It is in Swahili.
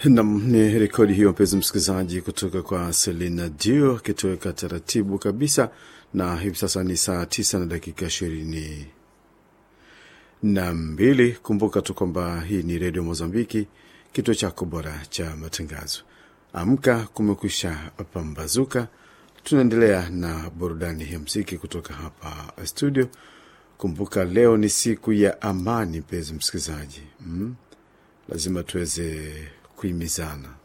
Nam, ni rekodi hiyo mpenzi msikilizaji, kutoka kwa Selina Dio akitoweka taratibu kabisa, na hivi sasa ni saa tisa na dakika ishirini na mbili. Kumbuka tu kwamba hii ni redio Mozambiki, kituo chako bora cha matangazo. Amka, kumekwisha pambazuka. Tunaendelea na burudani ya mziki kutoka hapa studio. Kumbuka leo ni siku ya amani, mpenzi msikilizaji, mm? lazima tuweze kuhimizana